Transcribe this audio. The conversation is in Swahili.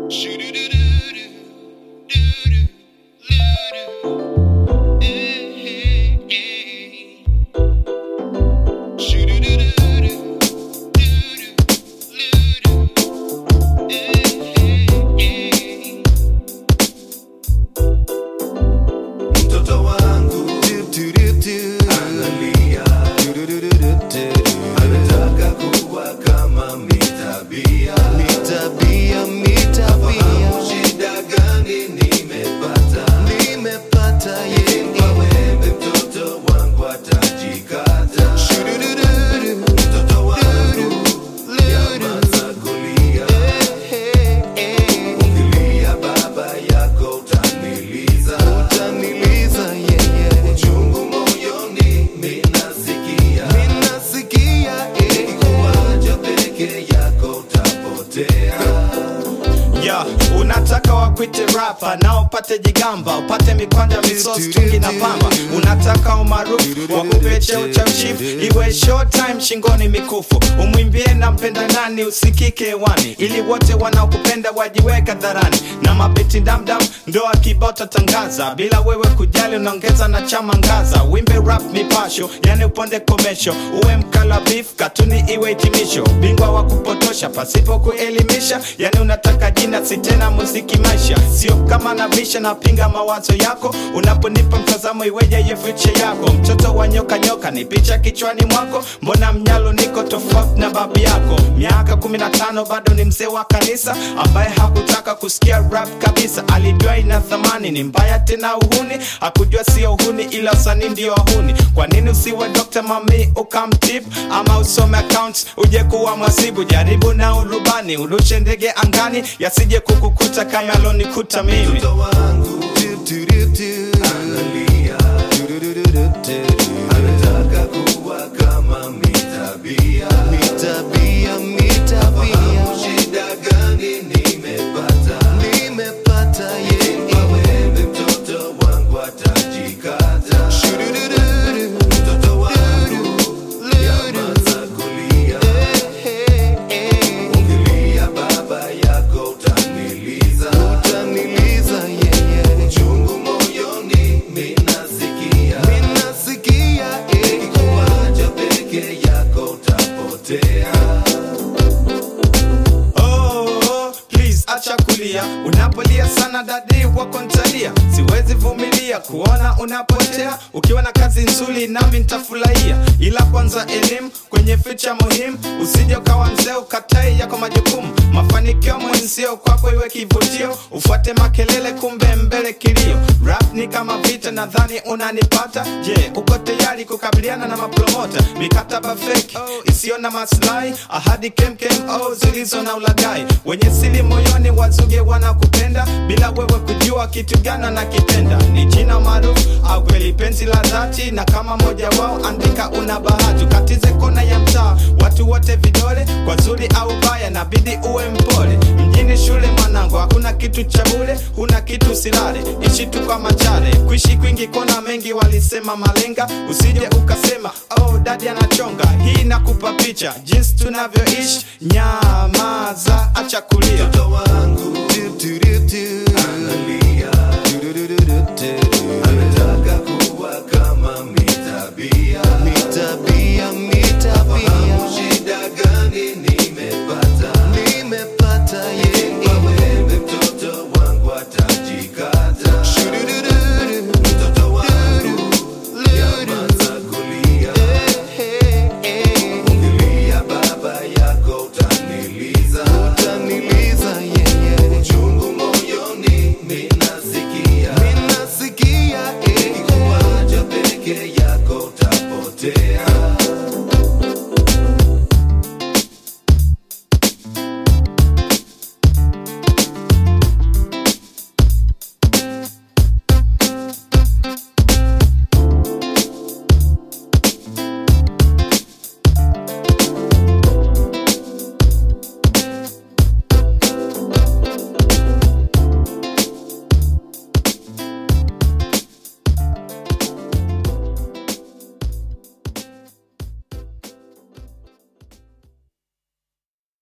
Mtoto wangu analia, anataka kuwa kama mitabia. Fahamu shida gani nimepata, kwa wembe mtoto wangu atajikata. Mtoto wangu nyamaza kulia, ukilia baba yako utaniliza. Uchungu moyoni minasikia, nikikuacha peke yako utapotea. ya unataka wakwite rapa na upate jigamba upate mikwanja misos tungi na pamba unataka umaarufu wakupe cheo cha ushifu iwe showtime shingoni mikufu umwimbie na mpenda nani usikike hewani ili wote wanaokupenda wajiweka dharani na mabeti damdam ndo akibota tangaza bila wewe kujali unaongeza na chama ngaza wimbe rap mipasho yani uponde komesho uwe mkala beef katuni iwe hitimisho bingwa wa kupotosha pasipo kuelimisha yani unataka jina si tena muziki maisha sio kama nabisha napinga mawazo yako unaponipa mtazamo iweje ye future yako mtoto wa nyoka nyoka ni picha kichwani mwako mbona mnyalo niko tofauti na babu yako miaka 15 bado ni mzee wa kanisa ambaye hakutaka kusikia rap kabisa alijua ina thamani ni mbaya tena uhuni hakujua sio uhuni ila usanii ndio wahuni kwa nini usiwe Dr. mami ukamtip ama usome accounts uje kuwa mwasibu jaribu na urubani urushe ndege angani yasije kukukuta kama alonikuta mimi Mtoto wangu analia, anataka kuwa kama mitabia. Fahamu shida gani nimepata, kwa wembe mtoto wangu atajikata. Mtoto wangu nyamaza kulia, ukilia baba yako utaniliza. Uchungu moyoni minasikia, nikikuacha peke yako utapotea. Oh, please acha kulia unapolia sana dadi wako ntalia siwezi vumilia kuona unapotea ukiwa na kazi nzuri nami nitafurahia ila kwanza elimu kwenye ficha muhimu usije ukawa mzee ukatai yako majukumu mafanikio mwenzio kwako iwe kivutio ufuate makelele kumbe mbele kilio rap ni kama vita nadhani unanipata je uko tayari kukabiliana na mapromota mikataba fake isiyo na maslahi ahadi kemkem oh, zilizo na ulagai wenye sili moyoni wazuge wanakupenda bila wewe kujua kitu gani nakipenda ni jina maarufu au kweli penzi la dhati na kama moja wao andika una bahati ukatize kona ya mtaa watu wote vidole kwa zuri au baya nabidi uwe mpole mjini shule mwanangu hakuna kitu cha bure huna kitu silale ishi tu kwa machare kuishi kwingi kona mengi walisema malenga usije ukasema oh dadi anachonga hii nakupa picha jinsi tunavyoishi nyamaza acha kulia Mtoto wangu